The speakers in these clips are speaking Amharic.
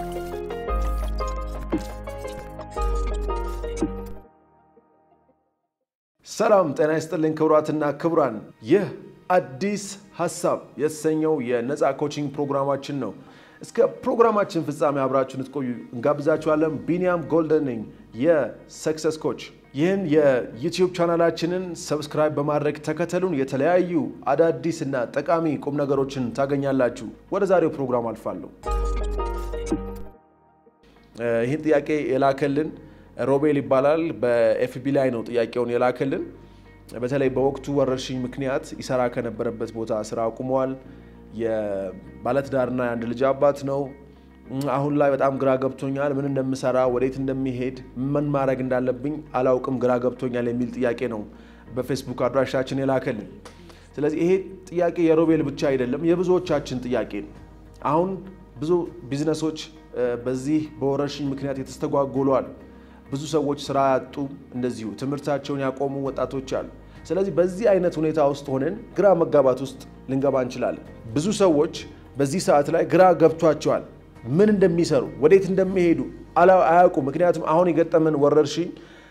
ሰላም ጤና ይስጥልኝ ክቡራትና ክቡራን፣ ይህ አዲስ ሀሳብ የተሰኘው የነፃ ኮቺንግ ፕሮግራማችን ነው። እስከ ፕሮግራማችን ፍጻሜ አብራችሁን ልትቆዩ እንጋብዛችኋለን። ቢኒያም ጎልደን ነኝ የሰክሰስ ኮች። ይህን የዩቲዩብ ቻናላችንን ሰብስክራይብ በማድረግ ተከተሉን። የተለያዩ አዳዲስ እና ጠቃሚ ቁም ነገሮችን ታገኛላችሁ። ወደ ዛሬው ፕሮግራም አልፋለሁ። ይህን ጥያቄ የላከልን ሮቤል ይባላል። በኤፍቢ ላይ ነው ጥያቄውን የላከልን። በተለይ በወቅቱ ወረርሽኝ ምክንያት ይሰራ ከነበረበት ቦታ ስራ አቁመዋል። የባለትዳርና የአንድ ልጅ አባት ነው። አሁን ላይ በጣም ግራ ገብቶኛል፣ ምን እንደምሰራ፣ ወዴት እንደሚሄድ፣ ምን ማድረግ እንዳለብኝ አላውቅም፣ ግራ ገብቶኛል የሚል ጥያቄ ነው በፌስቡክ አድራሻችን የላከልን። ስለዚህ ይሄ ጥያቄ የሮቤል ብቻ አይደለም፣ የብዙዎቻችን ጥያቄ ነው። አሁን ብዙ ቢዝነሶች በዚህ በወረርሽኝ ምክንያት የተስተጓጎሏል። ብዙ ሰዎች ስራ ያጡ፣ እንደዚሁ ትምህርታቸውን ያቆሙ ወጣቶች አሉ። ስለዚህ በዚህ አይነት ሁኔታ ውስጥ ሆነን ግራ መጋባት ውስጥ ልንገባ እንችላለን። ብዙ ሰዎች በዚህ ሰዓት ላይ ግራ ገብቷቸዋል። ምን እንደሚሰሩ ወዴት እንደሚሄዱ አያውቁ። ምክንያቱም አሁን የገጠመን ወረርሽኝ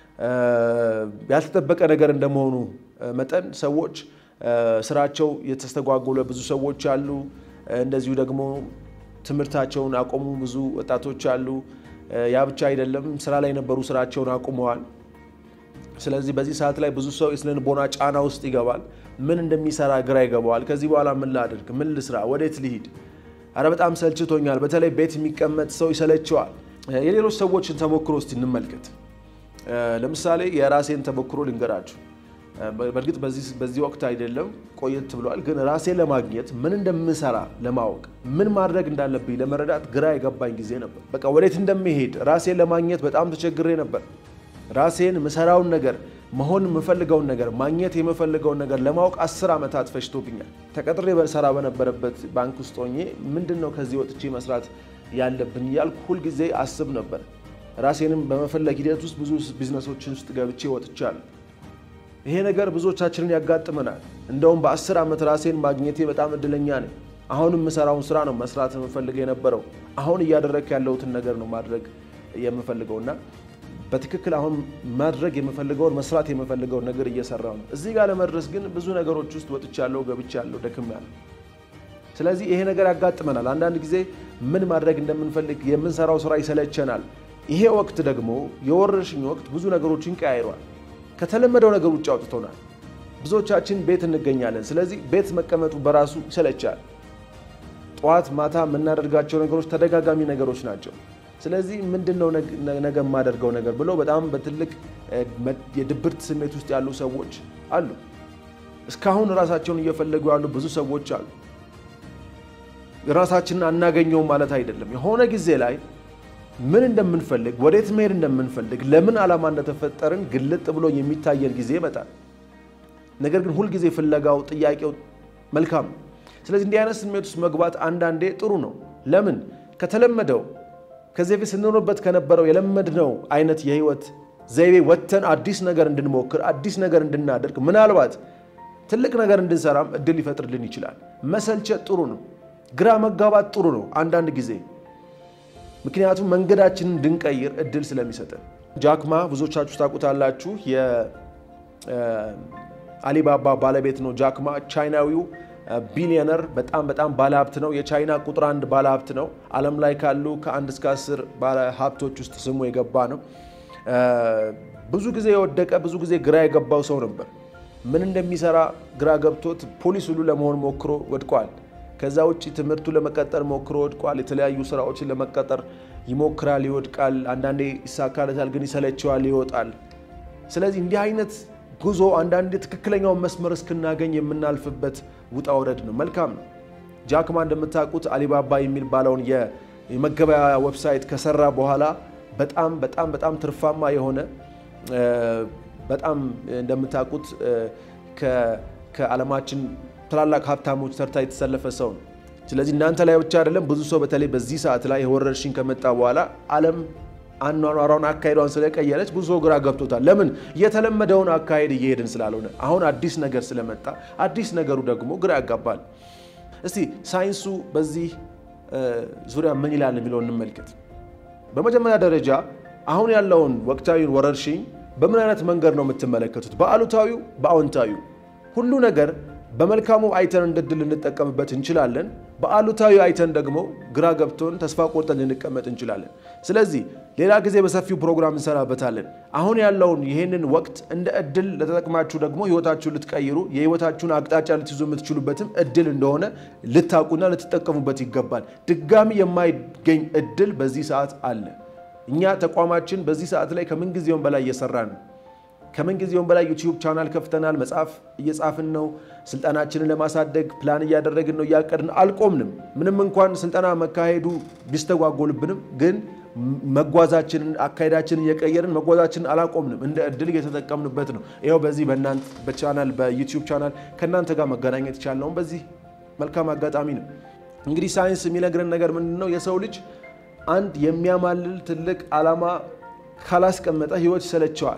ያልተጠበቀ ነገር እንደመሆኑ መጠን ሰዎች ስራቸው የተስተጓጎለ ብዙ ሰዎች አሉ። እንደዚሁ ደግሞ ትምህርታቸውን አቆሙ ብዙ ወጣቶች አሉ። ያ ብቻ አይደለም፣ ስራ ላይ የነበሩ ስራቸውን አቁመዋል። ስለዚህ በዚህ ሰዓት ላይ ብዙ ሰው የስነ ልቦና ጫና ውስጥ ይገባል። ምን እንደሚሰራ ግራ ይገባዋል። ከዚህ በኋላ ምን ላድርግ? ምን ልስራ? ወዴት ልሂድ? አረ በጣም ሰልችቶኛል። በተለይ ቤት የሚቀመጥ ሰው ይሰለቸዋል። የሌሎች ሰዎችን ተሞክሮ እስቲ እንመልከት። ለምሳሌ የራሴን ተሞክሮ ልንገራችሁ። በእርግጥ በዚህ ወቅት አይደለም ቆየት ብሏል። ግን ራሴን ለማግኘት ምን እንደምሰራ ለማወቅ ምን ማድረግ እንዳለብኝ ለመረዳት ግራ የገባኝ ጊዜ ነበር። በቃ ወዴት እንደሚሄድ ራሴን ለማግኘት በጣም ተቸግሬ ነበር። ራሴን ምሰራውን ነገር መሆን የምፈልገውን ነገር ማግኘት የምፈልገውን ነገር ለማወቅ አስር ዓመታት ፈጅቶብኛል። ተቀጥሬ በሰራ በነበረበት ባንክ ውስጥ ሆኜ ምንድን ነው ከዚህ ወጥቼ መስራት ያለብን እያልኩ ሁልጊዜ አስብ ነበር። ራሴንም በመፈለግ ሂደት ውስጥ ብዙ ቢዝነሶችን ውስጥ ገብቼ ወጥቻለሁ። ይሄ ነገር ብዙዎቻችንን ያጋጥመናል። እንደውም በአስር ዓመት ራሴን ማግኘቴ በጣም እድለኛ ነኝ። አሁን የምሰራውን ስራ ነው መስራት የምፈልግ የነበረው። አሁን እያደረግ ያለሁትን ነገር ነው ማድረግ የምፈልገውና በትክክል አሁን ማድረግ የምፈልገውን መስራት የምፈልገውን ነገር እየሰራው ነው። እዚህ ጋር ለመድረስ ግን ብዙ ነገሮች ውስጥ ወጥቻለሁ፣ ገብቻለሁ፣ ደክሜያለሁ። ስለዚህ ይሄ ነገር ያጋጥመናል። አንዳንድ ጊዜ ምን ማድረግ እንደምንፈልግ የምንሰራው ስራ ይሰለቸናል። ይሄ ወቅት ደግሞ የወረርሽኝ ወቅት ብዙ ነገሮችን ቀያይሯል። ከተለመደው ነገር ውጭ አውጥቶናል። ብዙዎቻችን ቤት እንገኛለን። ስለዚህ ቤት መቀመጡ በራሱ ይሰለቻል። ጠዋት ማታ የምናደርጋቸው ነገሮች ተደጋጋሚ ነገሮች ናቸው። ስለዚህ ምንድን ነው ነገ የማደርገው ነገር ብለው በጣም በትልቅ የድብርት ስሜት ውስጥ ያሉ ሰዎች አሉ። እስካሁን ራሳቸውን እየፈለጉ ያሉ ብዙ ሰዎች አሉ። ራሳችንን አናገኘውም ማለት አይደለም። የሆነ ጊዜ ላይ ምን እንደምንፈልግ፣ ወዴት መሄድ እንደምንፈልግ፣ ለምን ዓላማ እንደተፈጠርን ግልጥ ብሎ የሚታየን ጊዜ ይመጣል። ነገር ግን ሁልጊዜ ፍለጋው፣ ጥያቄው መልካም ነው። ስለዚህ እንዲህ አይነት ስሜት ውስጥ መግባት አንዳንዴ ጥሩ ነው። ለምን ከተለመደው ከዚህ በፊት ስንኖርበት ከነበረው የለመድነው አይነት የህይወት ዘይቤ ወጥተን አዲስ ነገር እንድንሞክር አዲስ ነገር እንድናደርግ ምናልባት ትልቅ ነገር እንድንሰራም እድል ሊፈጥርልን ይችላል። መሰልቸት ጥሩ ነው። ግራ መጋባት ጥሩ ነው አንዳንድ ጊዜ ምክንያቱም መንገዳችንን እንድንቀይር እድል ስለሚሰጠን። ጃክማ ብዙዎቻችሁ ታውቁታላችሁ። የአሊባባ ባለቤት ነው። ጃክማ ቻይናዊው ቢሊዮነር በጣም በጣም ባለሀብት ነው። የቻይና ቁጥር አንድ ባለሀብት ነው። ዓለም ላይ ካሉ ከአንድ እስከ አስር ባለሀብቶች ውስጥ ስሙ የገባ ነው። ብዙ ጊዜ የወደቀ ብዙ ጊዜ ግራ የገባው ሰው ነበር። ምን እንደሚሰራ ግራ ገብቶት ፖሊስ ሁሉ ለመሆን ሞክሮ ወድቋል። ከዛ ውጭ ትምህርቱ ለመቀጠር ሞክሮ ወድቋል። የተለያዩ ስራዎችን ለመቀጠር ይሞክራል፣ ይወድቃል። አንዳንዴ ይሳካለታል፣ ግን ይሰለቸዋል፣ ይወጣል። ስለዚህ እንዲህ አይነት ጉዞ አንዳንዴ ትክክለኛውን መስመር እስክናገኝ የምናልፍበት ውጣ ውረድ ነው። መልካም ነው። ጃክማ እንደምታውቁት አሊባባ የሚባለውን የመገበያያ ዌብሳይት ከሰራ በኋላ በጣም በጣም በጣም ትርፋማ የሆነ በጣም እንደምታውቁት ከዓለማችን ትላላቅ ሀብታሞች ተርታ የተሰለፈ ሰው ነው። ስለዚህ እናንተ ላይ ብቻ አይደለም፣ ብዙ ሰው በተለይ በዚህ ሰዓት ላይ የወረርሽኝ ከመጣ በኋላ ዓለም አኗኗሯን አካሄዷን ስለቀየረች ብዙ ሰው ግራ ገብቶታል። ለምን? የተለመደውን አካሄድ እየሄድን ስላልሆነ አሁን አዲስ ነገር ስለመጣ አዲስ ነገሩ ደግሞ ግራ ያጋባል። እስቲ ሳይንሱ በዚህ ዙሪያ ምን ይላል የሚለውን እንመልከት። በመጀመሪያ ደረጃ አሁን ያለውን ወቅታዊ ወረርሽኝ በምን አይነት መንገድ ነው የምትመለከቱት? በአሉታዊው፣ በአዎንታዊው? ሁሉ ነገር በመልካሙ አይተን እንደ ድል ልንጠቀምበት እንችላለን። በአሉታዊ አይተን ደግሞ ግራ ገብቶን ተስፋ ቆርጠን ልንቀመጥ እንችላለን። ስለዚህ ሌላ ጊዜ በሰፊው ፕሮግራም እንሰራበታለን። አሁን ያለውን ይህንን ወቅት እንደ እድል ለተጠቅማችሁ ደግሞ ህይወታችሁን ልትቀይሩ የህይወታችሁን አቅጣጫ ልትይዙ የምትችሉበትም እድል እንደሆነ ልታውቁና ልትጠቀሙበት ይገባል። ድጋሚ የማይገኝ እድል በዚህ ሰዓት አለ። እኛ ተቋማችን በዚህ ሰዓት ላይ ከምንጊዜውም በላይ እየሰራን ነው። ከምንጊዜውም በላይ ዩቲዩብ ቻናል ከፍተናል። መጽሐፍ እየጻፍን ነው። ስልጠናችንን ለማሳደግ ፕላን እያደረግን ነው። እያቀድን አልቆምንም። ምንም እንኳን ስልጠና መካሄዱ ቢስተጓጎልብንም ግን መጓዛችንን አካሄዳችንን እየቀየርን መጓዛችንን አላቆምንም። እንደ እድል እየተጠቀምንበት ነው። ይኸው በዚህ በእናንተ በቻናል በዩቲዩብ ቻናል ከእናንተ ጋር መገናኘት የቻልነው በዚህ መልካም አጋጣሚ ነው። እንግዲህ ሳይንስ የሚነግረን ነገር ምንድን ነው? የሰው ልጅ አንድ የሚያማልል ትልቅ ዓላማ ካላስቀመጠ ህይወት ይሰለቸዋል።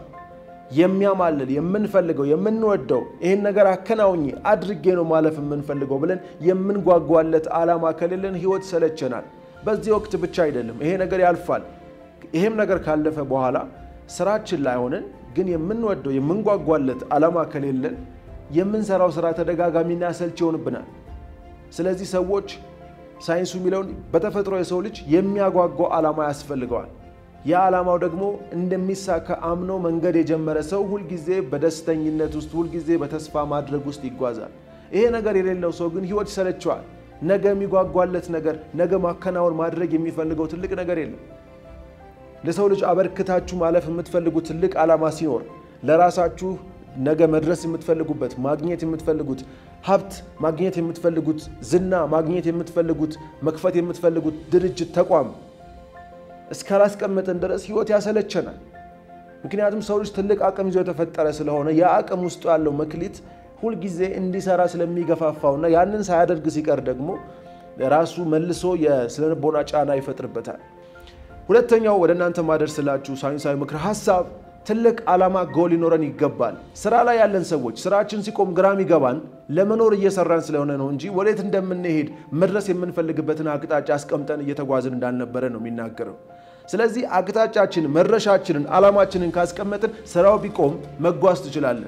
የሚያማልል የምንፈልገው የምንወደው ይህን ነገር አከናውኜ አድርጌ ነው ማለፍ የምንፈልገው ብለን የምንጓጓለት ዓላማ ከሌለን ህይወት ይሰለቸናል። በዚህ ወቅት ብቻ አይደለም፣ ይሄ ነገር ያልፋል። ይሄም ነገር ካለፈ በኋላ ስራችን ላይ ሆነን ግን የምንወደው የምንጓጓለት ዓላማ ከሌለን የምንሰራው ስራ ተደጋጋሚና ሰልች ይሆንብናል። ስለዚህ ሰዎች ሳይንሱ የሚለውን በተፈጥሮ የሰው ልጅ የሚያጓጓው ዓላማ ያስፈልገዋል። ያ ዓላማው ደግሞ እንደሚሳካ አምኖ መንገድ የጀመረ ሰው ሁልጊዜ በደስተኝነት ውስጥ ሁልጊዜ በተስፋ ማድረግ ውስጥ ይጓዛል። ይሄ ነገር የሌለው ሰው ግን ህይወት ይሰለቸዋል። ነገ የሚጓጓለት ነገር፣ ነገ ማከናወን ማድረግ የሚፈልገው ትልቅ ነገር የለም። ለሰው ልጅ አበርክታችሁ ማለፍ የምትፈልጉት ትልቅ ዓላማ ሲኖር ለራሳችሁ ነገ መድረስ የምትፈልጉበት ማግኘት የምትፈልጉት ሀብት ማግኘት የምትፈልጉት ዝና ማግኘት የምትፈልጉት መክፈት የምትፈልጉት ድርጅት ተቋም እስካላስቀመጠን ድረስ ህይወት ያሰለቸናል። ምክንያቱም ሰው ልጅ ትልቅ አቅም ይዞ የተፈጠረ ስለሆነ ያ አቅም ውስጡ ያለው መክሊት ሁልጊዜ እንዲሰራ ስለሚገፋፋውና ያንን ሳያደርግ ሲቀር ደግሞ ራሱ መልሶ የስነልቦና ጫና ይፈጥርበታል። ሁለተኛው ወደ እናንተ ማደርስላችሁ ሳይንሳዊ ምክር ሀሳብ ትልቅ ዓላማ ጎል ሊኖረን ይገባል። ስራ ላይ ያለን ሰዎች ስራችን ሲቆም ግራም ይገባን ለመኖር እየሰራን ስለሆነ ነው እንጂ ወዴት እንደምንሄድ መድረስ የምንፈልግበትን አቅጣጫ አስቀምጠን እየተጓዝን እንዳልነበረ ነው የሚናገረው። ስለዚህ አቅጣጫችንን፣ መድረሻችንን፣ ዓላማችንን ካስቀመጥን ስራው ቢቆም መጓዝ ትችላለን።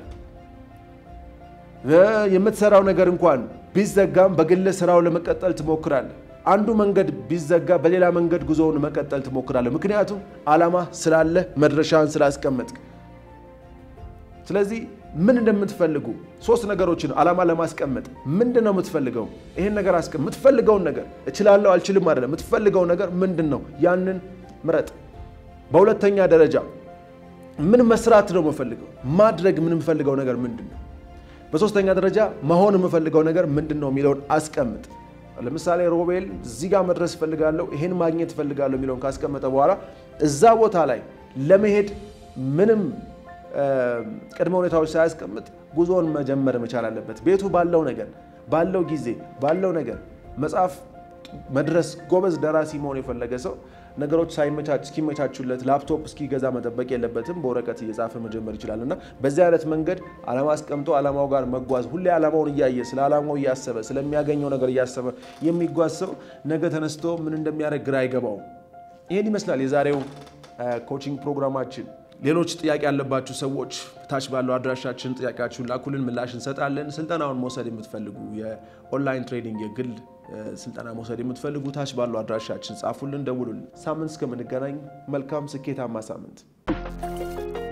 የምትሰራው ነገር እንኳን ቢዘጋም በግል ስራው ለመቀጠል ትሞክራለህ። አንዱ መንገድ ቢዘጋ በሌላ መንገድ ጉዞውን መቀጠል ትሞክራለህ። ምክንያቱም ዓላማ ስላለ መድረሻን ስላስቀመጥክ። ስለዚህ ምን እንደምትፈልጉ ሶስት ነገሮችን ዓላማ ለማስቀመጥ ምንድን ነው የምትፈልገው? ይህን ነገር አስቀምጥ። የምትፈልገውን ነገር እችላለሁ አልችልም አይደለም። የምትፈልገው ነገር ምንድን ነው? ያንን ምረጥ። በሁለተኛ ደረጃ ምን መስራት ነው የምፈልገው? ማድረግ ምን የምፈልገው ነገር ምንድን ነው? በሶስተኛ ደረጃ መሆን የምፈልገው ነገር ምንድን ነው የሚለውን አስቀምጥ። ለምሳሌ ሮቤል እዚህ ጋር መድረስ እፈልጋለሁ፣ ይህን ማግኘት እፈልጋለሁ የሚለውን ካስቀመጠ በኋላ እዛ ቦታ ላይ ለመሄድ ምንም ቅድመ ሁኔታዎች ሳያስቀምጥ ጉዞውን መጀመር መቻል አለበት። ቤቱ ባለው ነገር ባለው ጊዜ ባለው ነገር መጽሐፍ መድረስ ጎበዝ ደራሲ መሆን የፈለገ ሰው ነገሮች እስኪመቻቹለት ላፕቶፕ እስኪገዛ መጠበቅ የለበትም። በወረቀት እየጻፈ መጀመር ይችላል እና በዚህ አይነት መንገድ ዓላማ አስቀምጦ ዓላማው ጋር መጓዝ ሁሌ ዓላማውን እያየ ስለ ዓላማው እያሰበ ስለሚያገኘው ነገር እያሰበ የሚጓዝ ሰው ነገ ተነስቶ ምን እንደሚያደርግ ግራ አይገባውም። ይህን ይመስላል የዛሬው ኮቺንግ ፕሮግራማችን። ሌሎች ጥያቄ ያለባችሁ ሰዎች ታች ባለው አድራሻችን ጥያቄያችሁን ላኩልን፣ ምላሽ እንሰጣለን። ስልጠናውን መውሰድ የምትፈልጉ የኦንላይን ትሬዲንግ የግል ስልጠና መውሰድ የምትፈልጉ ታች ባለው አድራሻችን ጻፉልን፣ ደውሉልን። ሳምንት እስከምንገናኝ መልካም ስኬታማ ሳምንት